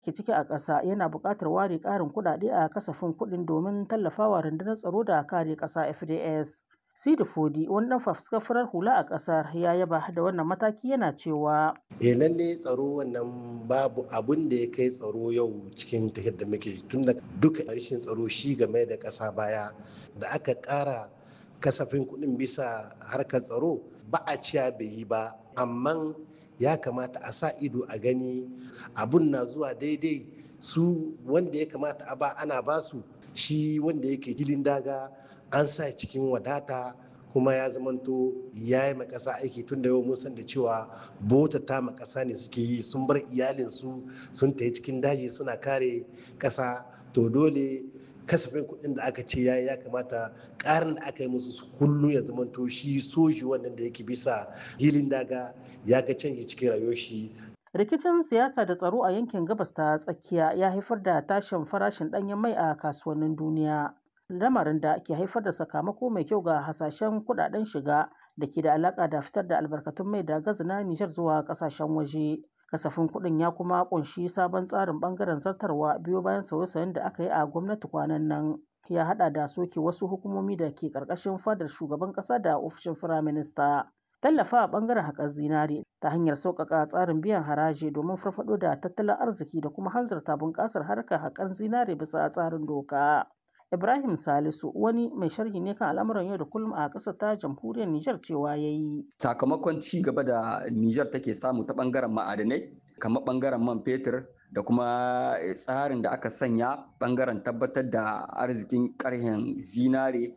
ke ciki a ƙasa yana buƙatar ware ƙarin kuɗaɗe a kasafin kuɗin domin tallafawa rundunar tsaro da kare ƙasa FDS. Sidi Fodi wani ɗan fafuskar farar hula a ƙasar ya yaba da wannan mataki yana cewa. E lalle tsaro wannan babu abun da ya kai tsaro yau cikin tafiyar da muke tun da duka rashin tsaro shi game da ƙasa baya da aka ƙara kasafin kuɗin bisa harkar tsaro ba a ciya bai yi ba amma ya kamata a sa ido a gani abun na zuwa daidai su wanda ya kamata a ba ana basu shi wanda yake gilin daga an sa cikin wadata kuma ya zamanto ya yi makasa aiki tun da yau mun san da cewa bota ta makasa ne suke yi sun bar iyalinsu sun tafi cikin daji suna kare kasa to dole kasafin kuɗin da aka ce ya ya kamata ƙarin da aka yi musu su kullum ya zamanto shi soji wannan da yake bisa hilin daga ya ga canji cikin rayuwar shi rikicin siyasa da tsaro a yankin gabas ta tsakiya ya haifar da tashin farashin ɗanyen mai a kasuwannin duniya lamarin da ke haifar da sakamako mai kyau ga hasashen kudaden shiga da ke da alaka da fitar da albarkatun mai da gazi na Nijar zuwa kasashen waje. Kasafin kuɗin ya kuma kunshi sabon tsarin bangaren zartarwa biyo bayan sauye-sauyen da aka yi a gwamnati kwanan nan. Ya hada da soke wasu hukumomi da ke karkashin fadar shugaban kasa da ofishin firaminista. Tallafa a bangaren haƙar zinare ta hanyar sauƙaƙa tsarin biyan haraji domin farfaɗo da tattalin arziki da kuma hanzarta bunƙasar harkar haƙar zinare bisa tsarin doka. Ibrahim Salisu wani mai sharhi ne kan al'amuran yau da kullum a ƙasar ta jamhuriyar Nijar cewa ya yi. Sakamakon ci gaba da Nijar take samu ta ɓangaren ma'adanai, kamar ɓangaren man fetur da kuma tsarin da aka sanya ɓangaren tabbatar da arzikin ƙarhen zinare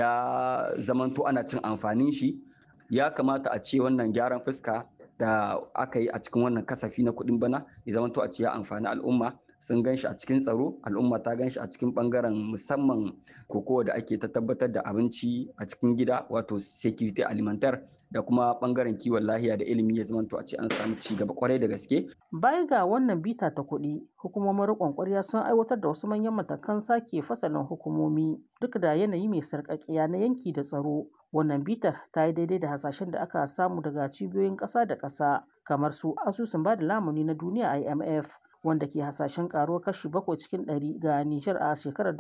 ya zamanto ana cin amfanin shi. Ya kamata a ce wannan gyaran fuska da aka yi a cikin wannan kasafi na kuɗin bana ya zamanto a ce ya amfani al'umma. sun gan shi a cikin tsaro al'umma ta gan shi a cikin bangaren musamman kokowa da ake ta tabbatar da abinci a cikin gida wato security alimentar da kuma bangaren kiwon lahiya da ilimi ya zamanto a ce an samu ci gaba kwarai da gaske. Baya ga wannan bita ta kuɗi, hukumomin riƙon ƙwarya sun aiwatar da wasu manyan matakan sake fasalin hukumomi duk da yanayi mai sarƙaƙiya na yanki da tsaro. Wannan bitar ta yi daidai da hasashen da aka samu daga cibiyoyin ƙasa da ƙasa kamar su asusun ba da lamuni na duniya IMF wanda ke hasashen karuwar kashi bakwai cikin ɗari ga Nijar a shekarar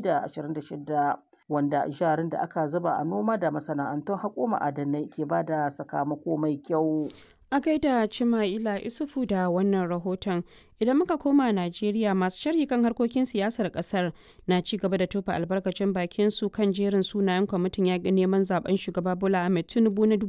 2026 wanda jarin da aka zuba a noma da masana'antun haƙo ma'adanai ke ba da sakamako mai kyau. A gaida Cima'ila Isufu da wannan rahoton idan muka koma Najeriya masu sharhi kan harkokin siyasar kasar na ci gaba da tofa albarkacin bakin su kan jerin sunayen kwamitin yaƙi neman zaben shugaba Bola Ahmed Tinubu na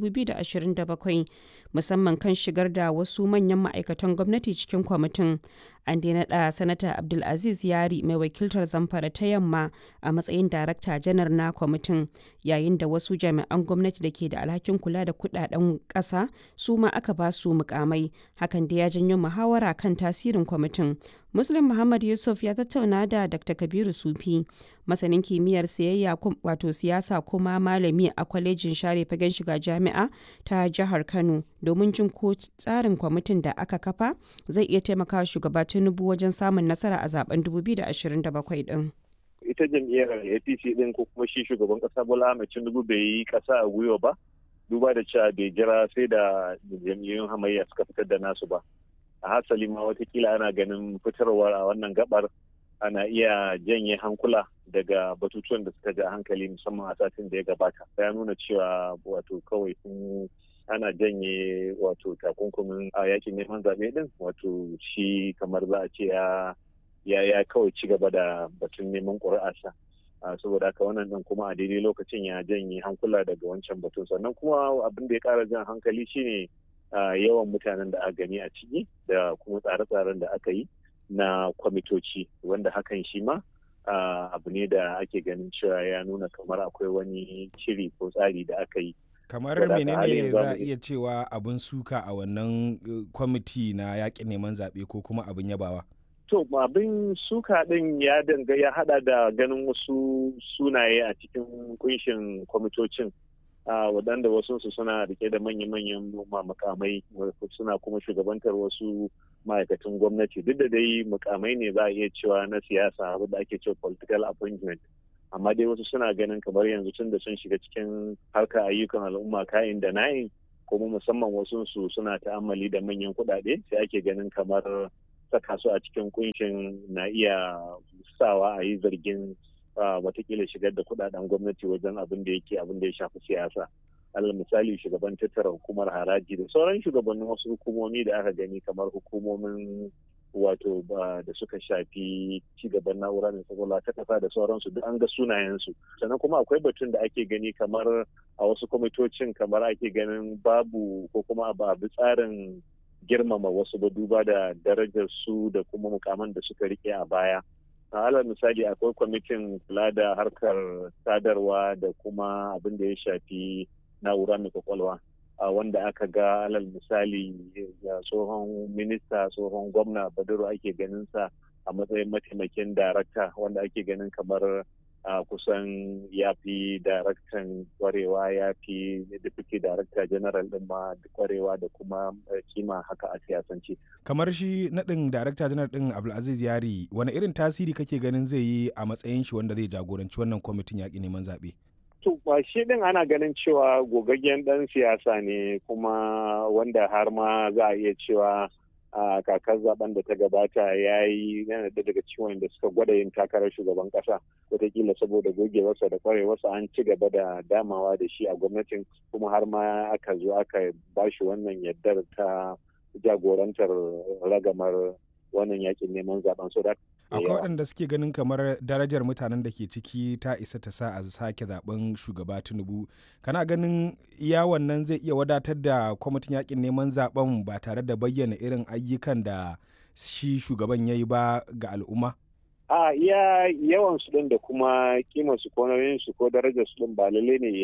2027 musamman kan shigar da wasu manyan ma'aikatan gwamnati cikin kwamitin. An daina da sanata Abdulaziz Yari mai wakiltar Zamfara ta yamma a matsayin darakta janar na kwamitin yayin da wasu jami'an gwamnati da ke da alhakin kula da kudaden ƙasa su ma aka ba su mukamai hakan da ya janyo muhawara kan tasirin kwamitin muslim muhammad yusuf ya tattauna da dr kabiru sufi masanin kimiyyar siyayya wato siyasa kuma malami a kwalejin share fagen shiga jami'a ta jihar kano domin jin ko tsarin kwamitin da aka kafa zai iya taimaka shugaba tinubu wajen samun nasara a zaben 2027 din ita jam'iyyar apc din ko kuma shi shugaban kasa bola ahmed tinubu bai yi kasa a gwiwa ba duba da cewa bai jira sai da jam'iyyun hamayya suka fitar da nasu ba a hasali ma watakila ana ganin fitarwar a wannan gabar ana iya janye hankula daga batutuwan da suka ja hankali musamman a satin da ya gabata ya nuna cewa wato kawai sun ana janye wato takunkumin a yakin neman zaɓe din wato shi kamar za a ce ya ya kawai ci gaba da batun neman ƙuri'arsa saboda haka wannan din kuma a daidai lokacin ya janye hankula daga wancan batun sannan kuma abin da ya ƙara jan hankali shine yawan mutanen da aka gani a ciki da kuma tsare-tsaren da aka yi na kwamitoci wanda hakan shi ma abu ne da ake ganin cewa ya nuna kamar akwai wani shiri ko tsari da aka yi kamar menene za a iya cewa abin suka a wannan kwamiti na yakin neman zaɓe ko kuma abin yabawa to abin suka din ya danga ya hada da ganin wasu sunaye a cikin kunshin kwamitocin waɗanda wasu su suna rike da manya-manyan makamai suna kuma shugabantar wasu ma'aikatan gwamnati duk da dai mukamai ne za a iya cewa na siyasa da ake cewa political appointment amma dai wasu suna ganin kamar yanzu tun da sun shiga cikin harkar ayyukan al'umma kayan da na'in kuma musamman wasu su suna ta'ammali da manyan kuɗaɗe sai ake ganin kamar saka su a cikin kunshin na iya sawa a yi zargin watakila shigar da kudaden gwamnati wajen abin da yake abin da ya shafi siyasa alal misali shugaban tattara hukumar haraji da sauran shugabannin wasu hukumomi da aka gani kamar hukumomin wato da suka shafi cigaban na'ura mai kwakwalwa ta kasa da sauransu duk an ga sunayensu sannan kuma akwai batun da ake gani kamar a wasu kwamitocin kamar ake ganin babu ko kuma ba bi tsarin girmama wasu ba duba da darajar su da kuma mukaman da suka rike a baya alal misali akwai kwamitin kula da harkar sadarwa da kuma abin da ya shafi na'ura mai kwakwalwa wanda aka ga alal misali tsohon minista tsohon gwamna baduru ake ganin sa a matsayin mataimakin darakta wanda ake ganin kamar kusan ya fi daraktan kwarewa ya fi deputy director general din ma kwarewa da kuma kima haka a siyasance. kamar shi naɗin darakta janar ɗin abdulaziz yari wani irin tasiri kake ganin zai yi a matsayin shi wanda zai jagoranci wannan kwamitin yaƙi neman zaɓe to ba shi din ana ganin cewa gogaggen dan siyasa ne kuma wanda har ma za a iya cewa a kakar zaben da ta gabata ya yi yana da daga ciwon da suka gwada yin takarar shugaban kasa wataƙila saboda gogewarsa da kwarewarsa an ci gaba da damawa da shi a gwamnatin kuma har ma aka zo aka ba shi wannan yardar ta jagorantar ragamar wannan yakin neman zaben so akwai waɗanda suke ganin kamar darajar mutanen da ke ciki ta isa ta sa a sake zaben shugaba tinubu kana ganin iya wannan zai iya wadatar da kwamitin yakin neman zaben ba tare da bayyana irin ayyukan da shi shugaban ya yi ba ga al'umma a iya yawan su din da kuma kimar su ko nauyin su ko darajar su din ba lalle ne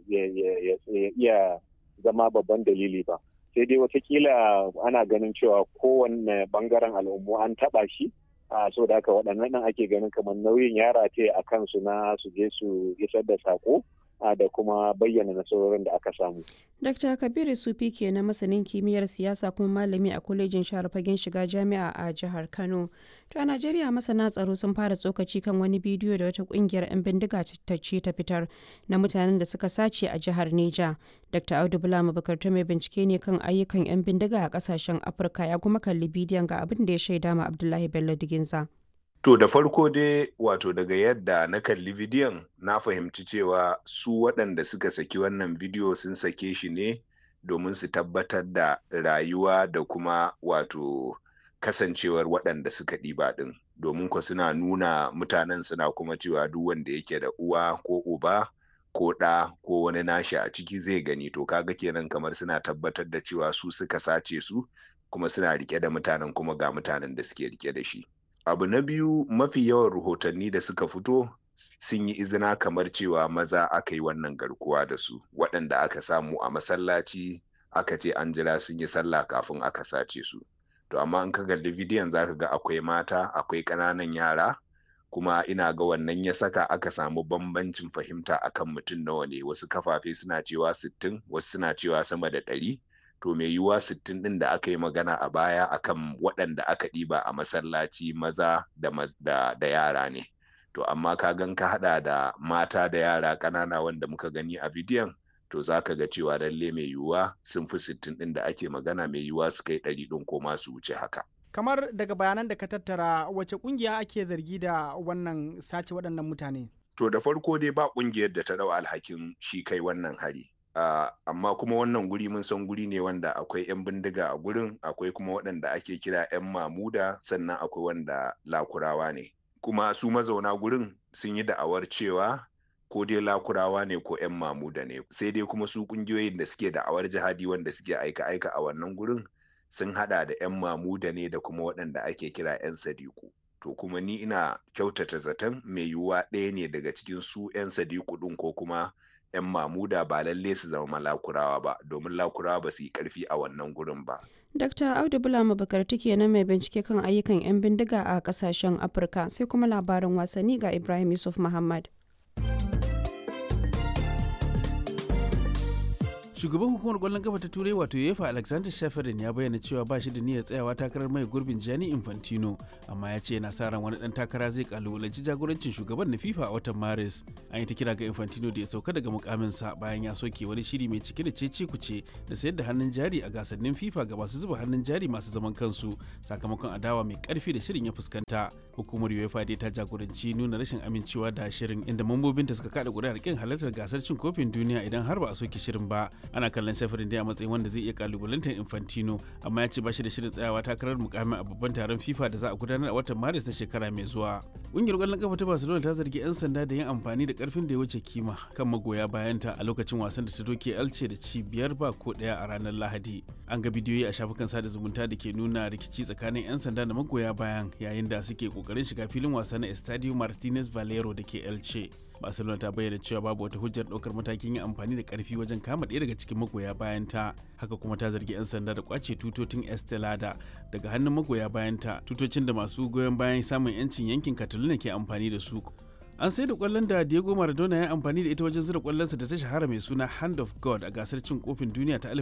ya iya zama babban dalili ba sai dai watakila ana ganin cewa kowanne bangaren al'ummu an taba shi a so da haka waɗannan nan ake ganin kamar nauyin yara ce a kansu na su je su isar da sako da kuma bayyana nasarorin da aka samu. Dr. Kabiru Sufi ke na masanin kimiyyar siyasa kuma malami a kwalejin share fagen shiga jami'a a jihar Kano. To a Najeriya masana tsaro sun fara tsokaci kan wani bidiyo da wata kungiyar 'yan bindiga ta ce ta fitar na mutanen da suka sace a jihar Neja. Dr. Audu Bula Mabukar mai bincike ne kan ayyukan 'yan bindiga a kasashen Afirka ya kuma kalli bidiyon ga abin da ya shaida ma Abdullahi Bello Diginza. To da farko dai wato daga yadda na kalli bidiyon na fahimci cewa su waɗanda suka saki wannan bidiyo sun sake shi ne domin su tabbatar da rayuwa da kuma wato kasancewar waɗanda suka ɗiba ɗin domin ko suna nuna mutanen suna kuma cewa duk wanda yake da uwa ko uba ko ɗa ko wani nashi a ciki zai gani to kaga kenan kamar suna tabbatar da cewa su suka sace su kuma suna rike da mutanen kuma ga mutanen da suke rike da shi. abu na biyu mafi yawan rahotanni da suka fito sun yi izina kamar cewa maza aka yi wannan garkuwa da su waɗanda aka samu a masallaci aka ce an jira sun yi sallah kafin aka sace su to amma in ka kalli bidiyon zaka ga akwai mata akwai ƙananan yara kuma ina ga wannan ya saka aka samu bambancin fahimta akan mutum nawa ne wasu kafafe suna cewa sittin, wasu suna cewa sama da ɗari. to mai yiwuwa sittin ɗin da aka yi magana a baya akan waɗanda aka ɗiba a masallaci maza da, da, da yara ne to amma ka gan ka haɗa da mata da yara ƙanana wanda muka gani a bidiyon to za ka ga cewa lalle mai yiwuwa sun fi sittin ɗin da ake magana mai yiwuwa su kai ɗari ɗin ko ma su wuce haka kamar daga bayanan da ka tattara wace ƙungiya ake zargi da wannan sace waɗannan mutane to da farko dai ba ƙungiyar da ta ɗau alhakin shi kai wannan hari Uh, amma kuma wannan guri mun san guri ne wanda akwai 'yan bindiga a gurin akwai kuma waɗanda ake kira 'yan mamuda sannan akwai wanda lakurawa ne kuma su mazauna gurin sun yi da'awar cewa ko dai lakurawa ne ko 'yan mamuda ne sai dai kuma su ƙungiyoyin da suke da'awar jihadi wanda suke aika-aika a wannan gurin sun hada da 'yan mamuda ne da kuma waɗanda ake kira 'yan sadiku to kuma ni ina kyautata zaton mai yiwuwa ɗaya ne daga cikin su 'yan sadiku ɗin ko kuma 'yan mamuda ba lalle su zama lakurawa ba domin lakurawa ba su yi karfi a wannan gurin ba. Dr. Audu Bulama Bakarti kenan mai bincike kan ayyukan 'yan bindiga a kasashen Afirka sai kuma labarin wasanni ga Ibrahim Yusuf Muhammad. shugaban hukumar kwallon kafa ta turai wato yefa alexander shafarin ya bayyana cewa ba shi da niyyar tsayawa takarar mai gurbin gianni infantino amma ya ce yana sa ran wani dan takara zai kalubalanci jagorancin shugaban na fifa a watan maris an yi ta kira ga infantino da ya sauka daga mukaminsa bayan ya soke wani shiri mai cike da cece kuce da sayar da hannun jari a gasannin fifa ga masu zuba hannun jari masu zaman kansu sakamakon adawa mai karfi da shirin ya fuskanta hukumar uefa dai ta jagoranci nuna rashin amincewa da shirin inda mambobinta suka kada kuri'ar kin halartar gasar cin kofin duniya idan har ba a soke shirin ba ana kallon shafirin dai a matsayin wanda zai iya kalubalantar infantino amma ya ce ba shi da shirin tsayawa takarar mukamin a babban taron fifa da za a gudanar a watan maris na shekara mai zuwa ƙungiyar ƙwallon kafa ta barcelona ta zargi 'yan sanda da yin amfani da karfin da ya wuce kima kan magoya bayanta a lokacin wasan da ta doke alce da ci biyar ba ko ɗaya a ranar lahadi an ga bidiyoyi a shafukan sada zumunta da ke nuna rikici tsakanin 'yan sanda da magoya bayan yayin da suke kokarin shiga filin wasa na estadio martinez valero da ke elche barcelona ta bayyana cewa babu wata hujjar ɗaukar matakin yin amfani da ƙarfi wajen kama ɗaya daga cikin magoya bayan ta haka kuma ta zargi 'yan sanda da kwace tutotin estelada daga hannun magoya bayan ta tutocin da masu goyon bayan samun 'yancin yankin cataluna ke amfani da su an sai da kwallon da Diego Maradona ya amfani da ita wajen zira kwallonsa da ta shahara mai suna Hand of God a gasar cin kofin duniya ta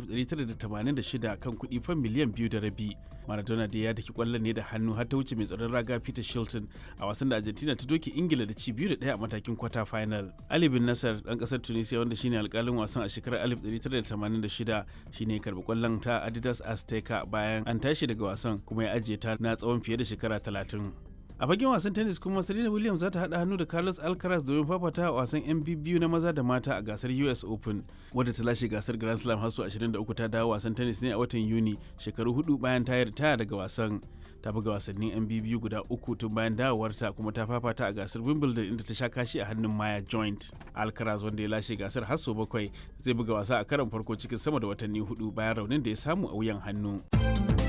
1986 kan kuɗi fan miliyan biyu da rabi. Maradona da ya daki kwallon ne da hannu har ta wuce mai tsaron raga Peter Shilton a wasan da Argentina ta doke Ingila da ci biyu da ɗaya a matakin kwata final. Ali bin Nasser ɗan ƙasar Tunisia wanda shine alƙalin wasan a shekarar 1986 shine karɓi kwallon ta Adidas Azteca bayan an tashi daga wasan kuma ya ajiye ta na tsawon fiye da shekara 30. a fagen wasan tennis kuma serena williams za ta haɗa hannu da carlos alcaraz domin fafata a wasan yan biyu na maza da mata a gasar us open wadda ta lashe gasar grand slam har 23 ta dawo wasan tennis ne a watan yuni shekaru hudu bayan ta ritaya daga wasan ta buga wasannin yan biyu guda uku tun bayan dawowarta kuma ta fafata a gasar wimbledon inda ta sha kashi a hannun maya joint alcaraz wanda ya lashe gasar har sau bakwai zai buga wasa a karon farko cikin sama da watanni hudu bayan raunin da ya samu a wuyan hannu.